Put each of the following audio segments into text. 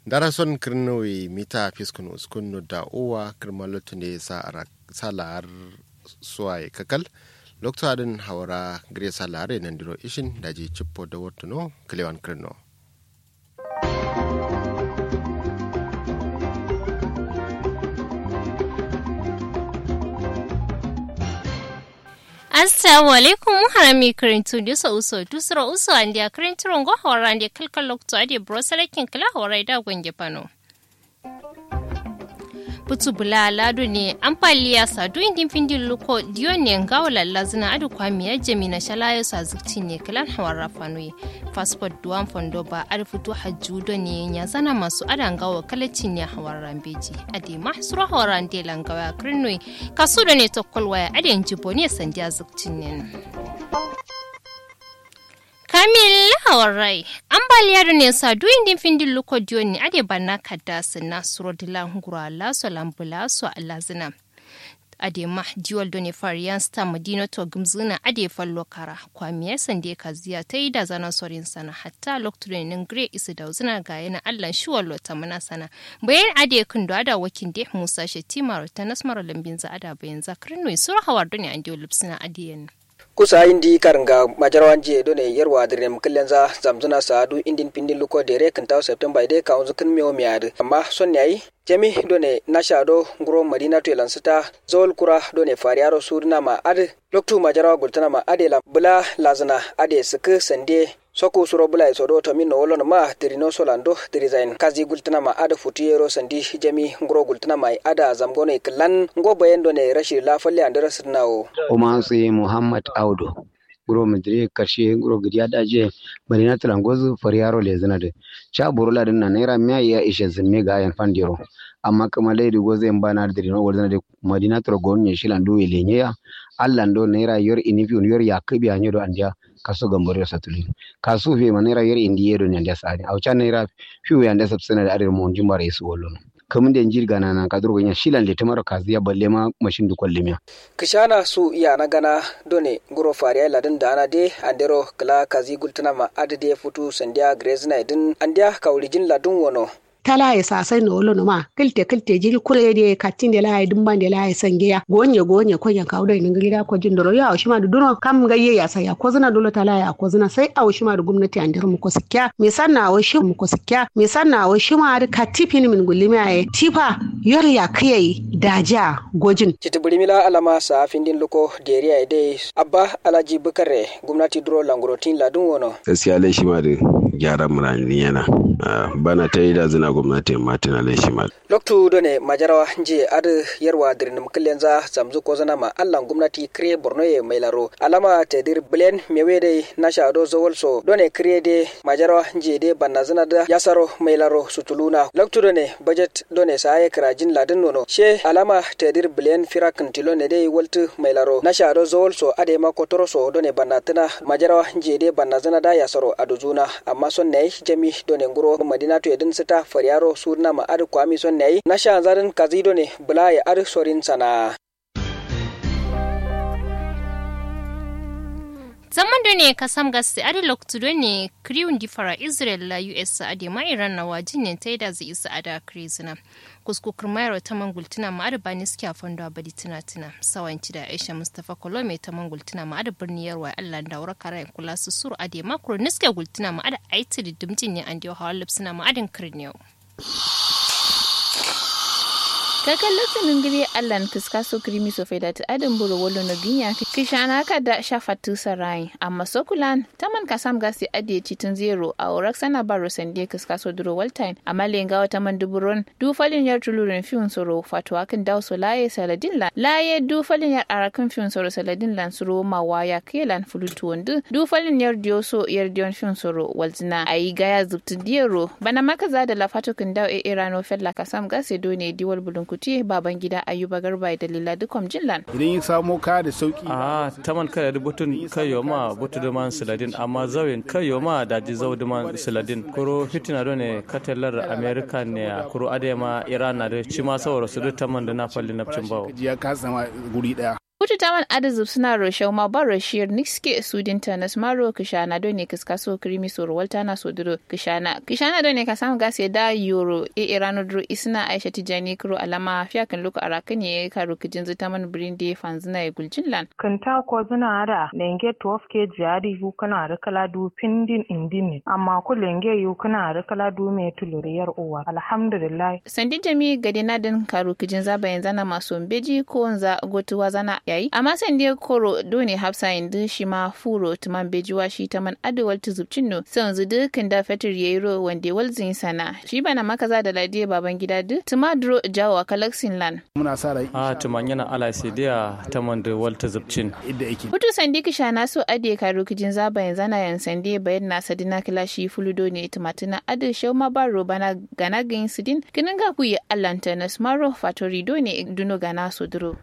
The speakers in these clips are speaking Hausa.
darason kirnowi mita fiskun uskun da uwa kirmalotu ne sa la'ar suwaye kakal lokto adin hawara gire sa la'are nan diro ishin daji cippo da wartuno kilewan kirno assalamu alaikum harami karintu dusa uso dusra uso andi a karintu rongo hawara andi kalkal lokto adi brosalakin kala hawara da gwange pano putu bula lado ne ampaliya sadu indin findin luko diyo ne ngawo lalla zina adu kwami ya jami na shalayo sa zukti ne kalan hawara fanuye passport duwan fondo ba adu futu hajjudo ne ya zana masu ada ngawo kalaci ne hawara beji ade ma suru hawara ande langawa krinoi kasu da ne tokkol waya ade jibo ne sandiya zukti ne Kamil Hawarai, ambaliya da ne sa duyin din findin luko ne ade banna kada na suro dila ngura la so lambula so alazina. Ade ma jiwal doni fariyan sta madina to gumzuna ade fallo kara kwamiya sande kaziya ta yi da zanen sorin sana hatta lokacin nin gre isu da uzuna ga yana allan shiwal lota mana sana bayan ade kun da ada wakin de musa shetima ta nasmar lambin za ada bayan zakrin noi sura hawar doni an diyo lipsina adiyan. kusa indi karanga majarwan je do ne yerwa dire mkillen za zamzuna saadu indin pindin luko dere kan taw september ide ka unzu kan miyo miad amma son yayi jami do ne nasha do nguro madina to lansita zol kura do ne fariaro sudna ma ad loktu majarwa gultana ma ade la bula lazana ade sik sande soko suro bula so do tamin no wolon ma tirino solando dirizain kazi gultana ma ada futiyero sandi jami nguro gultana ma ada zamgone klan ngo bayendo ne rashi la falle andara sirnawo o ma sai muhammad audu guro madri karshe guro gidiya daje marina talangozu fariyaro le zana de cha burula din na naira miya ya ishe zinme ga yan fandiro amma kuma lady goze en bana dirino wazana de madina trogon ne shilandu elenye ya allando naira yor inifi yor yakibi anyodo andia kaso gambore satuli kaso fe manera yer indiyedo ne ndia sani au cha naira fiu ya ndia sabsana da adir mon jimbare su wollono kamun da njir gana na kaduru ganya shilan le tamaro kaziya balle ma mashin du kollemiya kishana su iya na gana done guro fariya ladin da ana de andero kala kazi gultana ma adade futu sandia grezna idin andia kaulijin ladin wono tala ya sasai na wolo ma kilte kilte jiri kure de katin de la dumban de la sange ya gonye gonye ko yan kawo da ninga gida ko jin doro ya shi ma duno kam ga ye ya saya ko zina dole tala ya ko zina sai a shi ma da gwamnati an dir mu ko sikya me sanna wa shi mu ko sikya me sanna wa shi ma da katifin min gulimi ay tifa yor ya kai daja gojin citiburimila alama sa findin luko deriya de abba alaji bukare gwamnati duro langurotin ladun wono gaskiya lai shi ma da gyaran murani yana bana ta yi da zina gwamnati martin alashima loktu done majarawa je ad yarwa dirnim killenza zamzu ko zana ma allan gwamnati kre borno ye mailaro alama te dir bilen mewede nasha do zawolso done kre de majarawa je de banna zana da yasaro mailaro sutuluna loktu done budget done saye krajin ladin nono she alama te dir bilen firakin tilone de waltu mailaro nasha do zawolso ade ma kotoro so done banna tana majarawa je de banna zana da yasaro aduzuna amma son ne jami done nguro madina to edin sita fariyaro surna ma adu kwami son ne na sha zarin kazido ne bula ya adu sorin sana zaman da ne kasam gasi adi loktu do ne kriun di fara israel la us adi ma iran na wajin ne ta da zai isa ada krizina kusku kirmayar ta mangultuna ma adi bani suke afon da abadi tuna tuna sawanci da aisha mustapha kolome ta mangultuna ma adi birni yarwa allah da wura kara kula su sur adi makro niske gultuna ma adi aiti da dimjin ne an diyo hawa lipsuna ma adin kirniyo. kakan latinin giri allan kiska so krimi so fai dati adin buru wolo no ginya kishana ka da shafatu sarai amma sokulan taman kasam gasi adiye citin zero a orak sana baro sande kiska so duro waltime amma lenga wata man duburon du falin yar tulurin fiun soro fatwa kan daw so laye saladin lan laye du falin yar arakan fiun soro saladin lan soro ma waya kelan fulutu wondu du falin yar diyo so yar diyon fiun soro walzina ayi gaya zubtin diyero bana maka za da lafato kan daw e irano fella kasam gasi do ne diwal bulun kuti baban gida ayuba garba da lila dukom jinlan idan ya samo kaya da sauki a taman kaya da butun kayo ma butu da man siladin amma zawin kayo ma da ji zau da man siladin kuro fitina do ne katelar america ne kuro ade ma iran na da ci ma sauro su da taman da na falli na cin bawo ya kasa ma guri daya Futu taman adazub suna roshau ma ba roshiyar niske sudinta na smaro kishana do ne kiska so krimi so walta na so duro kishana kishana do ne ka samu gasi da yoro e irano duro isna aisha tijani kuro alama fiya kan luka arakan ye karu kijin zita man brinde fanzina ya guljin lan kanta ko zina da lenge 12 ke jari yu kana da kala du pindin indin amma ku lenge yu kana da kala du me tuluriyar uwa alhamdulillah sandi jami gade na din karu kijin zaba yanzu na maso beji ko wanza gotuwa zana yayi amma sandi koro do ne hafsa yanzu shi ma furo tuman bejiwa shi ta man adawal tuzubcin no sai yanzu dukkan da fetur yayi ro wanda walzin sana shi bana makaza da ladiya baban gida duk tuma duro jawo kalaksin lan muna sa rai a tuman yana ala sai dia ta man da walta zubcin idda yake Hutu sandi kisha na so ade ka rukijin zaba yanzu na yan sandi bayan na sadina kila shi fuludo ne tumatina ade shau ma baro bana gana gain sidin kinin ga kuyi allanta na smaro fatori do ne duno gana so duro.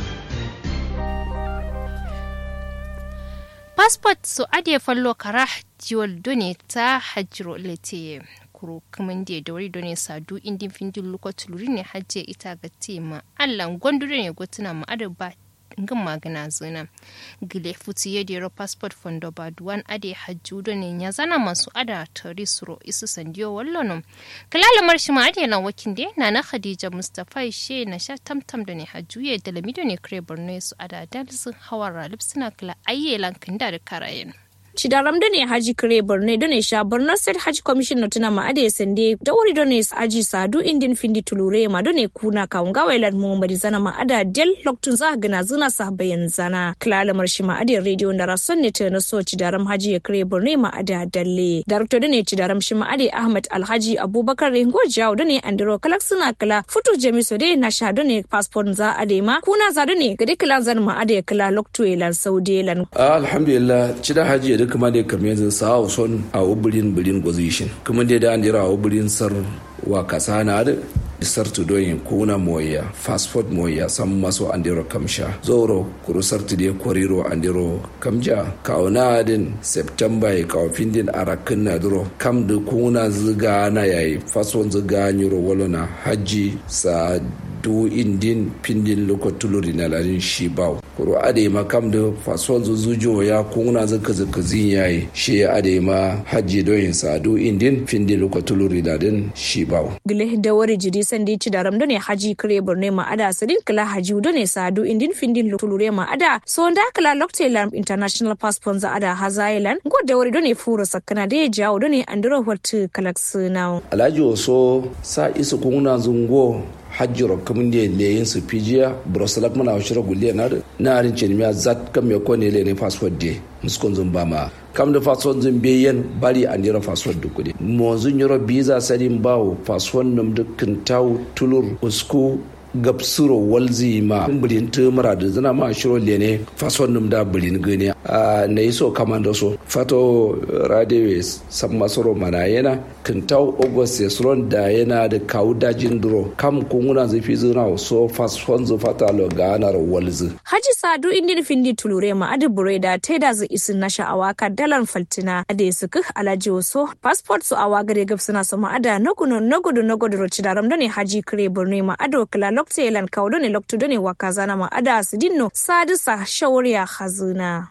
passport so ade fallo kara jiwal done ta hajiro lete kuro kaman da da wari done sadu indin findin lokacin luri ne hajje ita ga tema allan gondure ne gotuna ma ade ba ngin magana zina gile futi ya dero passport fondo ba duwan ade hajju do ne ya zana masu ada tari suro isu sandiyo wallono kalala marshi ma ade na wakin de na na khadija mustafa she na sha tamtam da ne hajju ya da lamido ne kre borno su ada dalzin hawara lipsina kala ayyelan kinda da karayen Chidaram da ne Haji Kire Borno da ne sha Borno State Haji Commission tuna ma ade sende da wuri da ne Haji Sadu Indian Findi Tulure ma da ne kuna kaunga wailan Muhammad zana ma ada del loktun za gana zuna sa bayan zana klala marshi ma ade radio da rason ne ta na so Chidaram Haji Kire Borno ma ada dalle Director da ne Chidaram shi ma ade Ahmad Alhaji Abubakar Rengo Jawo da ne Andro Kalak suna kala futu Jamiso da na sha da ne passport za ade ma kuna za da ne gade kala zan ma ade kala loktu elan saude lan alhamdulillah cida haji da kuma da kamar yanzu sa son a wubirin birin gozishin kuma da da an jira a wubirin sar wa kasa na da sar tu doyin kuna moya passport moya san maso andiro kamsha zoro kuru sar tu de koriro andiro kamja kauna din september ya kawo findin arakin na duro kam da kuna ziga na yayi fason ziga nyuro walona haji sa du indin pindin loko tuluri na larin shi baw kuro ade ma kam da fason zuzujo ya kuna zaka zaka zin yayi shi ade ma haji doyin sa du indin pindin loko tuluri na din shi baw gile da wari jiri sandi ci daram da ne haji kare borne ma ada sadin kala haji da ne sadu indin findin tulure ma ada so da kala lokte lamp international passport za ada hazailan go da wari da ne furo sakana da ya jawo da ne andro wat kalaks now alhaji waso sa isu kuna zungo hajjiro kamun da leyin su fijiya brussels mana wa shira gulle na na arin ce miya zat kam me ko ne le ne passport de muskon zun ba ma kam da passport zun beyen bari an jira passport du kudi mo zun yoro visa sadin bawo passport num dukkan taw tulur usku gabsuro walzi ma bulin tumura da zana ma shiro lene fason num da bulin gani a na iso kamando so fato radewe san masoro mana yana kintau august yasron da yana da kawu dajin duro kam kunguna zafi zuna so fason zu fata lo ganar walzi haji sadu indin findi tulure ma adi bureda teda zu isin na sha'awa ka dalan faltina ade suku alaji waso passport su awa gare gab suna sama ada nagudu nagudu nagudu roci daram da ne haji kire burne ma ado kala lokta yelan kawo ne lokta da ne waka zana ma ada su dinno sadisa shauriya hazuna.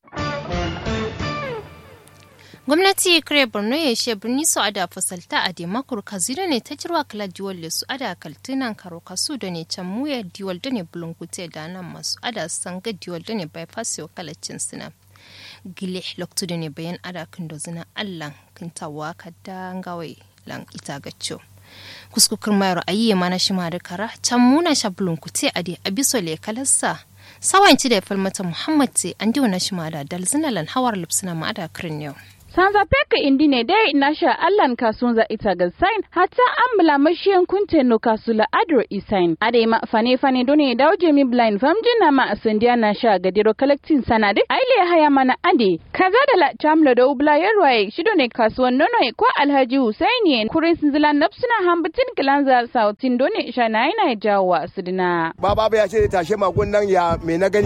gwamnati kare borno ya she birni su ada fasalta a demakur kazira ne ta jirwa kala diwal su ada kaltunan karo kasu da ne can muya diwal da ne bulunkute da nan masu ada sanga diwal da ne bypass yau kalacin suna gile loktu da ne bayan ada kan da zina allan kintawa ka dangawai lan ita gaccio kuskukar mayar ayi ma na shi da kara can muna sha bulunkute a de abiso le kalarsa sawanci da ya falmata muhammad ce an diwa na shi da dalzinalan hawar lipsina ma ada kirin yau sanza peka indine dai nasha allan kasunza ita ga sign hata ambla mashiyan kunte no kasula adro isain ade ma fane fane done dawo jemi blind famjina ma asandiya nasha ga diro collecting sanade aile haya mana ade kaza da la chamlo da ubla yarwaye shido ne kasuwan nono ko alhaji husaini kurin sinzila napsuna hambatin kilanza sautin done shana ina jawo asudina baba ya ce tashe magun nan ya me na gani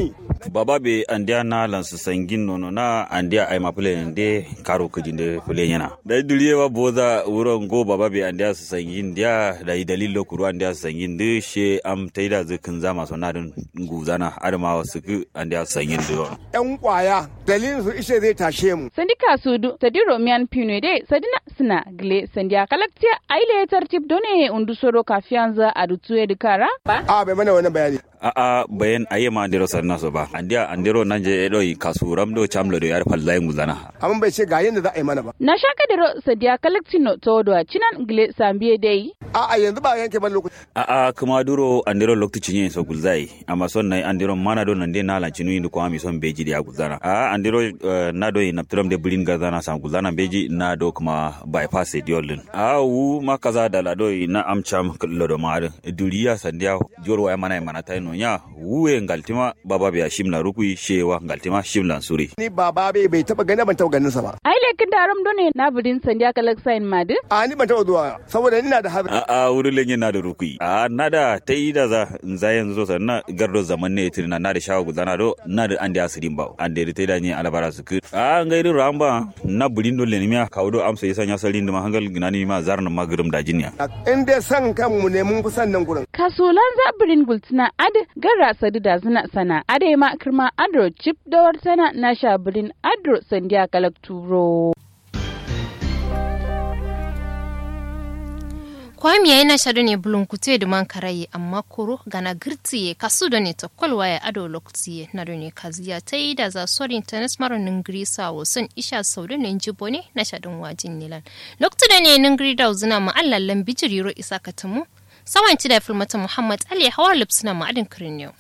baba be andia na lansu sangin nono na andia ai mapule nde karo kujinde fule yana da duriye wa boza wuron go baba be andia su sangin dia da dalilo kuru andia su sangin de she am taida zikin zama so nadin guzana adama wasu ku andia su sangin de yan kwaya dalilin su ishe zai tashe mu sandika sudu tadiro miyan pino de sadina sina gle sandia kalaktia aile tartib done undu soro kafianza adutu edikara a bai mana wannan bayani a'a bayan ayi ma andiro sanna so ba andia andiro nan je edo kasuram do chamlo do yar fallai nguzana amma bai ce ga yanda za a yi mana ba na shaka diro sadia kalaktino todo cinan gle sambiye dai a'a yanzu ba yanke ban lokaci a'a kuma duro andiro lokacin yin so gulzai amma son nai andiro mana do nan de na lancinu yin ko ami son beji da gulzana a'a andiro na do yin naptram de bulin gazana san gulzana beji na do kuma bypass ediolin a wu makaza da lado na amcham lodo mare duriya sandia jorwa ya mana mana taino nya wuwe ngaltima baba biya shimla rukui shewa ngaltima shimla suri ni baba bai bai taba gani ban taba ganin sa ba ai lekin daram done na budin sandia kalak sign madu a ni ban taba zuwa saboda ina da habi a a wuri lenye na da rukui a na da ta yi da za za yanzu so sanna gardo zaman ne tirna na da shawa gudana do na da ande asirin ba ande da ta da ni alabara su ku a ngairi ramba na budin dole ne miya kawo do amsa yasa nya salin da mahangal ginani ma zarna magrum da jinya in dai san kanmu ne mun fi san nan gurin kasulan zabirin gultina ad gara sadu da zina sana ade ma kirma adro chip da wartana na shabirin adro sandiya kalak turo kwami ya yana shaɗo ne bulun kute da man karaye amma koro gana girtiye kasu da ne ta kwalwa ya ado lokutiye na da ne kaziya ta yi da za sorin ta nasmaro ningiri sa wasan isha sau da ne jibo ne na shaɗin wajin nilan lokutu da ne ningiri da uzuna ma'allallan bijiriro isa katamu sawan ci da filmata muhammad ali hawa lipsuna ma'adin kirin yau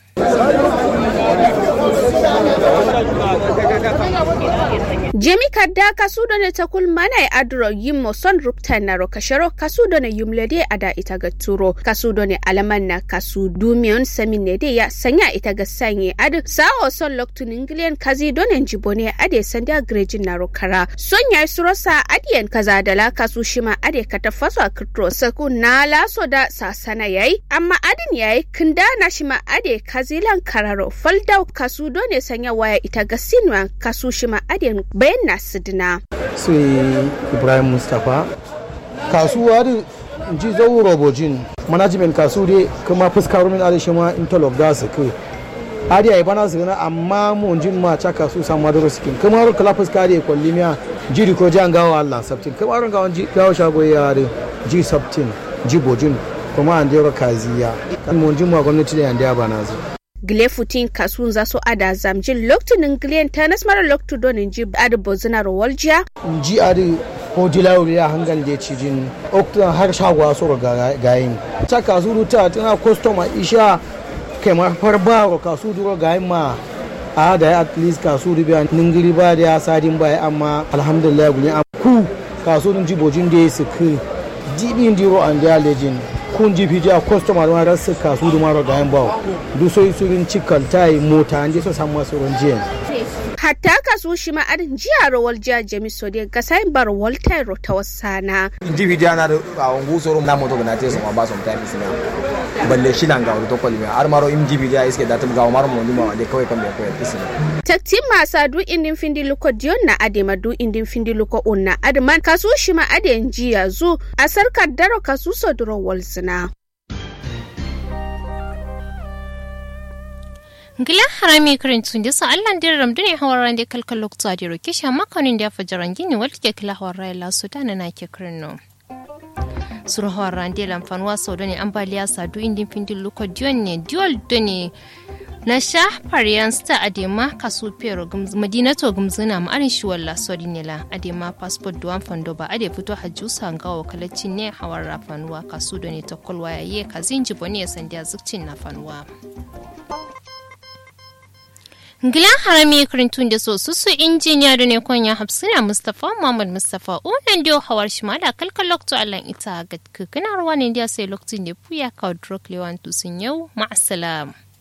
jemi kadda kasudo ne takul mana e adro yimmo son ruptanaro kasharo kasudo ne yumlede ada ita ga turo kasudo ne alaman na kasu dumiyon samine de ya sanya ita ga sanye ad sawo son loktu ningilian kazi donen jibone ade sanda grejin naro kara son ya surosa adiyan kaza dala kasu shima ade kata faso a kirtro saku na laso da sasana yayi amma adin yayi kinda na shima ade kazilan kararo faldau kasu done sanya waya ita ga sinwa kasu shima adiyan bayan na sidina. sai ibrahim mustapha kasuwa da ji zau robojin management kasu dai kuma fuskar min adashi ma interlock da su kai adi ai bana su gana amma mun jin ma ta kasu san madaro skin kuma ro kala fuska da kwalli miya jiri ko jan gawa Allah sabtin kuma ro gawan ji gawa shago ya da ji sabtin ji bojin kuma an dero kaziya mun jin ma gwamnati da yanda bana zu Gilefutin kasun za su ada zamjin loktunin gilen ta nasmar loktu donin ji adi bozina rawaljiya. ji adi ko dilawuri ya hangal je cijin oktan har shagwa su gayin ta kasu ruta tana kwastoma isha kai ma farba ko kasu duro gayin ma a da at least kasu ribiya ningiri ba da ya sadin ba amma alhamdulillah guni am ku kasu dun jibojin da su ku jibin diro an da lejin kun ji fiji a kwastoma don rasu kasu da maro gayin ba du so surin cikal tai mota an je so samu masu ronjiyan hatta kasu shi ma'adin jiya rawar jiya jami sode ga sayin bar walter ta wasana. individual na da awon gusoro na moto ga nate sama ba some time sina balle shi nan ga to kolmi har maro individual iske da tum ga maro mo nduma wande kawai kan ko pisina takti masa du indin findi luko dion na adema du indin findi luko unna adman kasu shi ma aden jiya zu a sarkar daro kasu so duro walsina. ngila harami karin da sa allan dir ram dune hawaran de kalkal lokta de roke sha makanin da fajaran gini wal ke kila hawarai la sudan na ke karin no sur hawaran de lam fanwa so done ambaliya sa du indin findin luko dion ne diol done na sha fariyan sta adema kasu pero madinato gumzina ma arin shi walla sori ne la adema passport duwan fando ba ade fito hajju sanga wa kalacin ne hawar rafanuwa kasu done ta kolwa yaye kazin jiboni ya sandiya zukcin na fanuwa Gilan harami kirintun da so su injiniya da ne konya hafsina Mustapha Muhammad Mustapha unan dio hawar shi ma da kalkal lokto Allah ita ga kikina ruwa ne dia sai lokacin da puya ka drok lewan tusun yau ma'asalam.